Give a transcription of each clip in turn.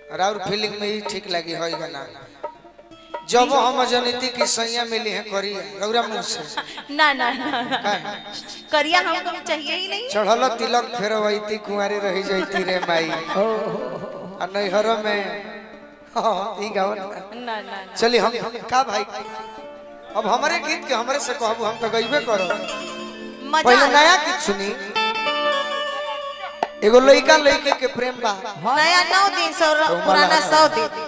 राउर फीलिंग में ही ठीक लगी होई गाना जब हम जनिती की सैया मिली है करी रौरा मुंह से ना ना ना ना। काहे? करिया हमको चाहिए ही नहीं चढ़ल तिलक फेरवैती कुंवारी रही जैती रे माई आ नैहर में हाँ ई गावन ना ना ना चली हम का भाई अब हमारे गीत के हमरे से कहबू हम तो गईबे करो मजा पहले आया। नया गीत सुनी एगो लइका लइके के प्रेम बा नया नौ दिन सौ तो पुराना मला- सौ दिन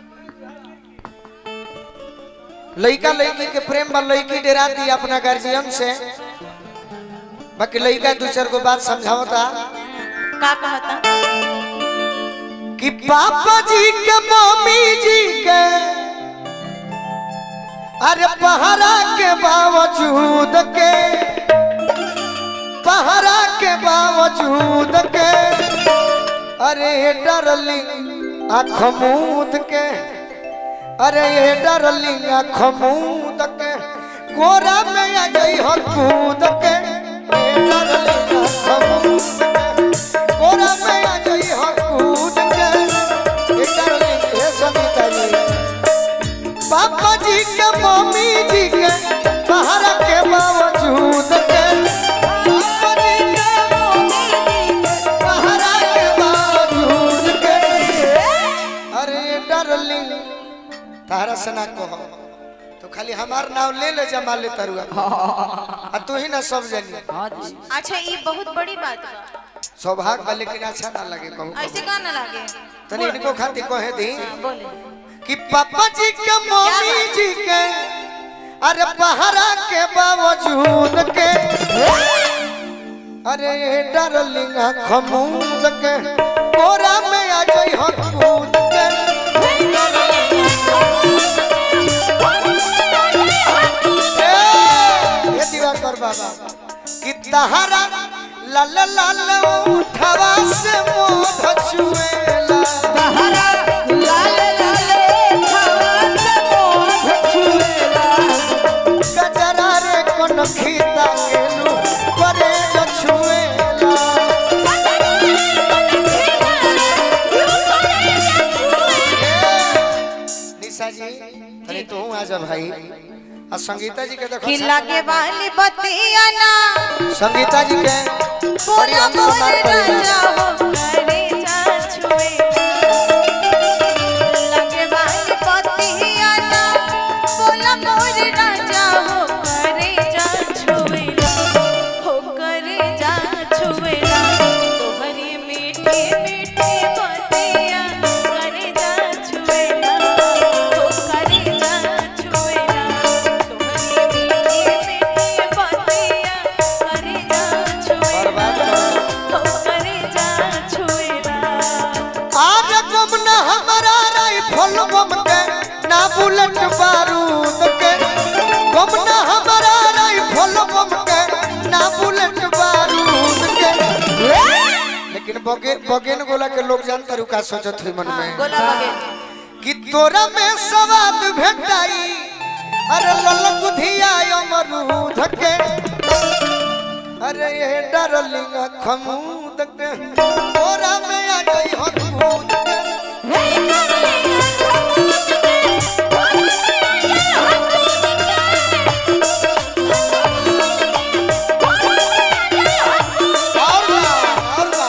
लइका लइकी के प्रेम बा लइकी डेरा दी अपना गार्जियन से बाकी लइका दू चार गो बात समझावता का कहता कि पापा जी के मम्मी जी के अरे पहरा के बावजूद के पहरा के बावजूद के अरे डरलिंग आँख मूद के अरे ये डरलिंग आँख मूद के कोरा में आ गई हो कूद के ये डरलिंग आँख मूद के कोरा में आ गई हो कूद के ये डरलिंग हे सविता जी पापा जी के मम्मी जी के बाहर के बावजूद के पापा जी के मम्मी जी के बाहर के बावजूद के अरे डार्लिंग तारा से ना कहो तो खाली हमार नाम ले ले जमा ले तरुआ आ तू ही ना सब जानी अच्छा ये बहुत बड़ी बात बा सौभाग्य बा लेकिन अच्छा ना लगे कहूँ ऐसे का ना लागे तनी इनको खातिर कहे दी बोले कि पापा जी के मम्मी जी के अरे पहरा के बावजूद के अरे डार्लिंग खमूद के कोरा में आ जाई हो कूद के ए, ये दिवाकर बाबा कि तहरा लाल लाल उठवा से मोह छुएला गजरा रे कोन खीता गेलू करे छुएला निशा जी तनी तू आ जा भाई आ संगीता जी के देखो कि लागे वाली बतिया ना संगीता जी के बड़ी बोला हम बोल सम्मान करेला राजा हो करे जा छुए लागे वाली बतिया ना बोला बोल राजा हो करे जा छुए हो करे जा छुए तोहरी मीठी मीठी बतिया करे जा छुए हो करे जा छुए तोहरी मीठी मीठी बतिया करे जा छुए बर्बाद करो। हो करे जा छुएला आज गम न हमारा राइफल बम के ना बुलेट बारूद के गम न हमारा राइफल बम के ना बुलेट बारूद के लेकिन बगे बगेन गोला के लोग जानता रुका सोचत हुई मन में गोला बगे कि तोरा में सवाद भेटाई अरे ललक धिया अमरूद के अरे ये डार्लिंग खमूद के तोरा में आ गई हो कूद के और बा, और बा।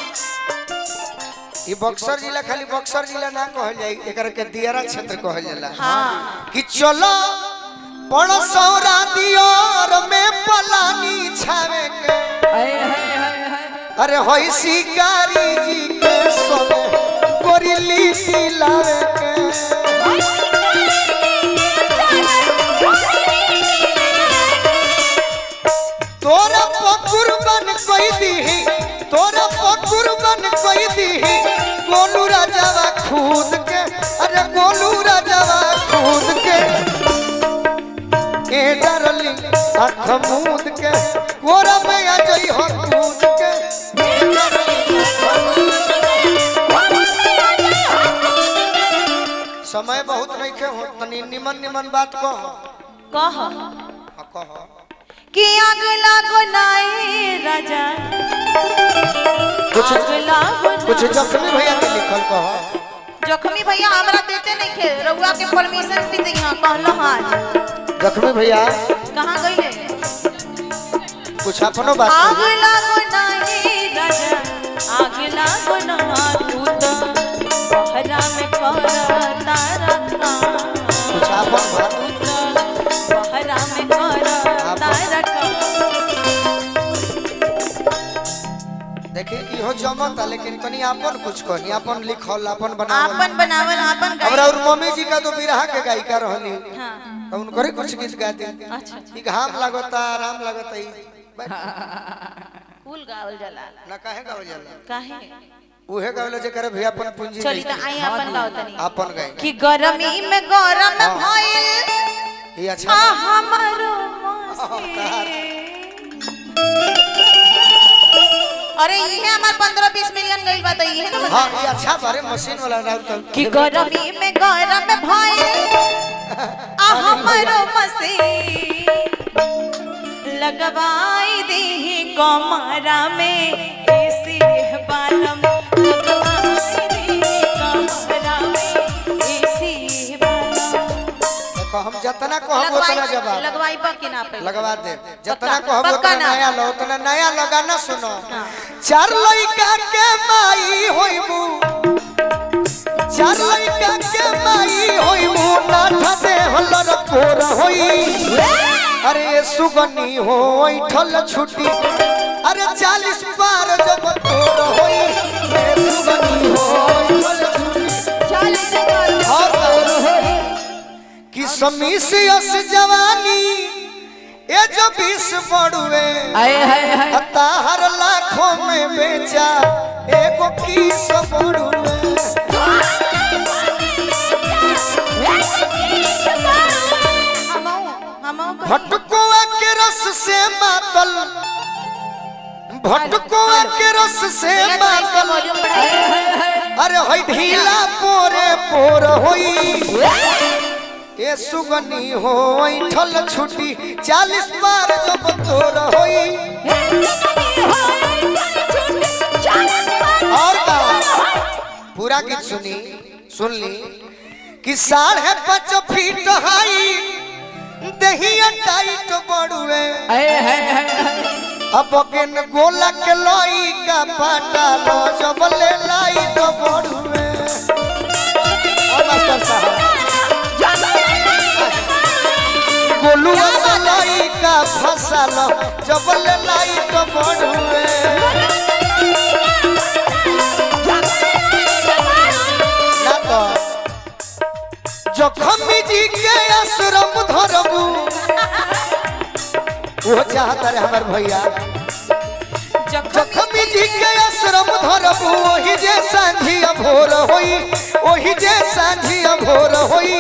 ई बक्सर जिला खाली बक्सर जिला ना कहल जाई एकर के दियारा क्षेत्र कहल जाला हाँ कि चलो पड़सौरा दियोर में पलानी छावे के अरे होई शिकारी जी के सोने गोरिली दिलावे के तोरा पकुरबन कोई दीही तोरा पकुरबन कोई दीही गोलू राजावा खुद के अरे गोलू राजावा खुद के ए डरली आँख मूद के कोरा में आ जाई हो कूद के ए डरली समय बहुत नहीं के हो तनी निमन निमन बात कह कह हाँ, कह कि आग लागो नाए राजा कुछ आग लागो कुछ ना। जख्मी भैया के लिखल कह के रउआ के परमिशन भी दी हां कहलो आज जख्मी भैया कहां गइले कुछ अपनो बात आग कहिए। लागो नाही राजा आग लागो ना तू तो बहरा में कर तारा का कुछ अपन बात बहरा में कर तारा का देखिए इहो जमता लेकिन कनी अपन कुछ कही अपन लिखल अपन बनावल आपन बनावल आपन और गाई और मम्मी जी का तो बिरहा के गायिका रहली हां तो उनकरे कुछ गीत गाते अच्छा ई घाम लगता आराम लगता ई बैठ, फूल गावल जाला ना काहे गावल जाला काहे उहे गावल जे करे भैया अपन पूंजी चली नहीं त आई अपन गाव तनी अपन गाय कि गरमी में गरम हाँ। भइल ये आ अच्छा हमारो अरे ये हमार 15 20 मिलियन गइल बा त इहे न हां ये अच्छा बारे मशीन वाला राउत कि गरमी में गरम भइल आ हमारो मसीन लगवाई दी कमरा में एसी बालम लगवाई दी कमरा में एसी बालम देखो हम जितना कहब उतना जवाब लगवाई बा कि ना पे लगवा दे जितना पक्का, कहब पक्का उतना ना। नया लो उतना नया लगाना सुनो हाँ। चार लइका के माई होइबू चार लइका के माई होइबू नाठा दे हलर पोर होई अरे ये सुगनी हो ठल छुटी अरे चालीस पार जब तोर होई ये सुगनी हो ऐठल छुटी और तोर होई कि समीस यस जवानी ए जो बीस बड़ुए ताहर लाखों में बेचा एगो किस बड़ुए भटकुआ के रस से मातल भटकुआ के रस से मातल अरे होई ढीला पोरे पोर होई ए सुगनी हो ठल छुटी चालीस बार जब तोर होई और का पूरा गीत सुनी सुन ली कि साढ़े पाँच फीट हाई दहिया टाइट बड़ुए अब केन गोला के लोई का पाटा लो जब ले लाइट बड़ुए और मास्टर साहब गोलुआ से लाई का फसल जब ले लाइट बड़ुए ना तो जखम जी के आश्रम धरबू वो चाहता रे हमार भैया जखम जी के आश्रम धरबू ओही जे सांझिया भोर होई ओही जे सांझिया भोर होई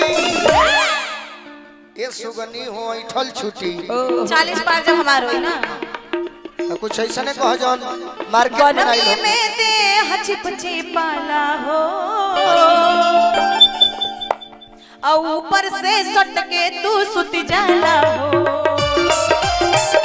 ये सुगनी हो ठल छुटी चालीस पार जब हमार होई ना तो कुछ ऐसा ने कह जौन मार्केट में गरमी नहीं में दे छिप छिपाला हो और ऊपर से सट के तू सुत जाला हो